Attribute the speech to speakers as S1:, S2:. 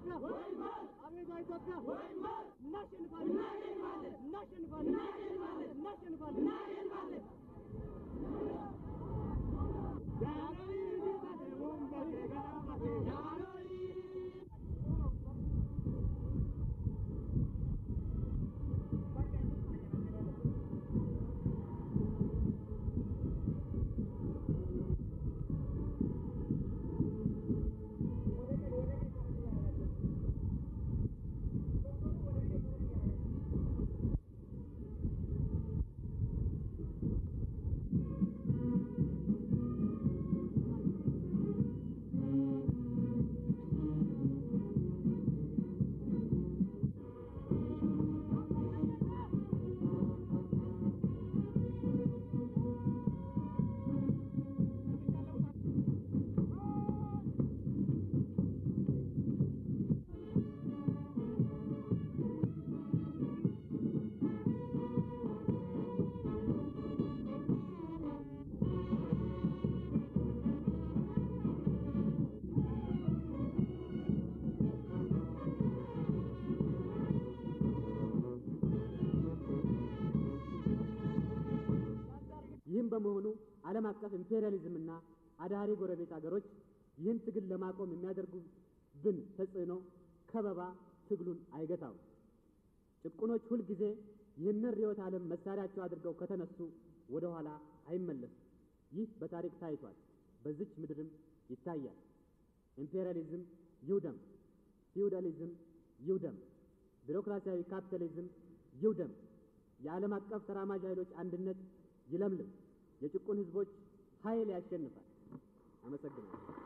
S1: ኢትዮጵያ አቤቷ ኢትዮጵያ እናሸንፋለን እናሸንፋለን እናሸንፋለን
S2: ይህም በመሆኑ ዓለም አቀፍ ኢምፔሪያሊዝምና አዳሪ ጎረቤት አገሮች ይህን ትግል ለማቆም የሚያደርጉብን ተጽዕኖ ከበባ ትግሉን አይገታው። ጭቁኖች ሁልጊዜ ይህንን ርዕዮተ ዓለም መሳሪያቸው አድርገው ከተነሱ ወደ ኋላ አይመለሱም። ይህ በታሪክ ታይቷል፣ በዚች ምድርም ይታያል። ኢምፔሪያሊዝም ይውደም፣ ፊውዳሊዝም ይውደም፣ ቢሮክራሲያዊ ካፒታሊዝም ይውደም። የዓለም አቀፍ ተራማጅ ኃይሎች አንድነት ይለምልም። የጭቁን ሕዝቦች ኃይል ያሸንፋል። አመሰግናለሁ።